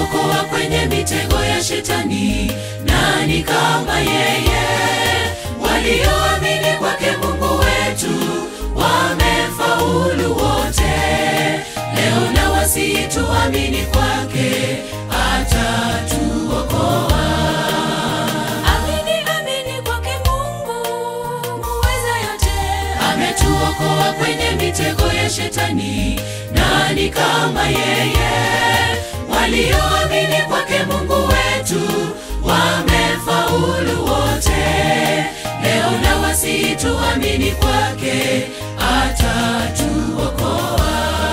ametuokoa kwenye mitego ya shetani. Nani kama yeye? Walioamini kwake Mungu wetu wamefaulu wote. Leo na wasihi tuamini kwake, atatuokoa. Amini, amini kwake Mungu muweza yote. Ametuokoa kwenye mitego ya shetani. Nani kama yeye? Walioamini kwake Mungu wetu wamefaulu wote. Leo na wasihi tuamini kwake, atatuokoa.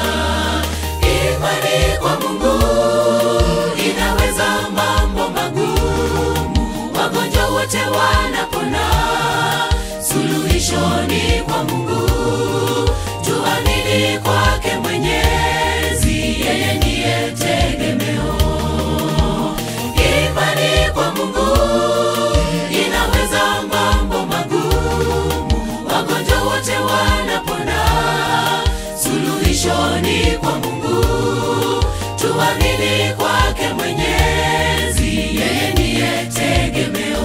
Imani kwa Mungu inaweza mambo magumu, wagonjwa wote wanapona. Suluhisho ni kwa Mungu, tuamini kwake Mwenyezi, yeye ndiye tegemeo. Imani kwa Mungu inaweza mambo magumu, wagonjwa wote wanapona. Suluhisho ni kwa Mungu, tuamini kwake Mwenyezi, yeye ndiye tegemeo.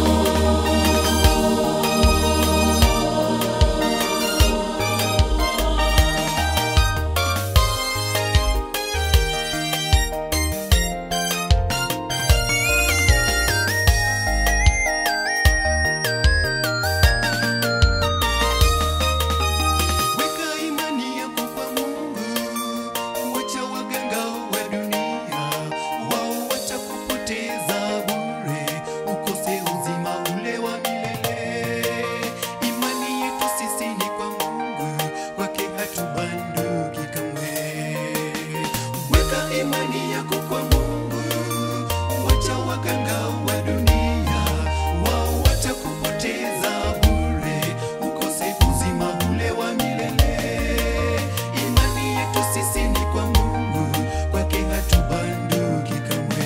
Weka imani yako kwa Mungu, wacha waganga wa dunia, wao watakupoteza bure, ukose uzima ule wa milele. Imani yetu sisi ni kwa Mungu, kwake hatubanduki kamwe. Weka imani yako kwa Mungu, wacha waganga wa dunia, wao watakupoteza bure, ukose uzima ule wa milele. Imani yetu sisi ni kwa Mungu, kwake hatubanduki kamwe.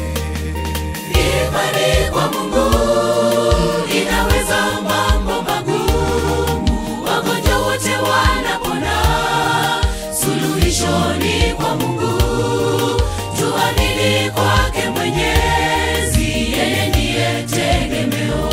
Imani kwa Mungu inaweza mambo magumu, wagonjwa wote wanapona. Suluhisho ni kwa Mungu, tuamini kwake Mwenyezi, yeye ndiye tegemeo.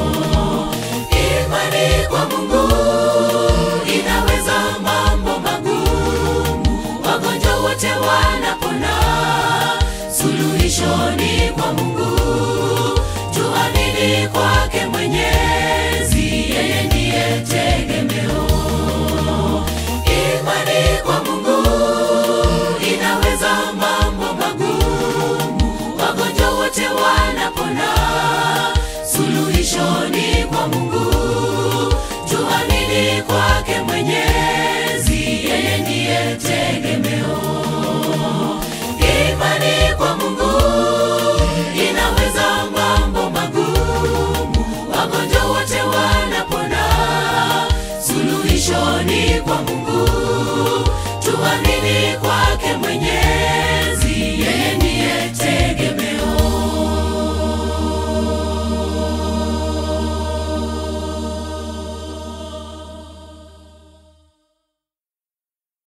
Imani kwa Mungu inaweza mambo magumu, wagonjwa wote wanapona. Suluhisho ni kwa Mungu, tuamini kwake Mwenyezi, yeye ndiye tegemeo. Imani kwa Mungu inaweza mambo magumu, wagonjwa wote wanapona. Suluhisho ni kwa Mungu, tuamini kwake Mwenyezi, yeye ndiye tegemeo. Imani kwa Mungu inaweza mambo magumu, wagonjwa wote wanapona. Suluhisho ni kwa Mungu, tuamini kwa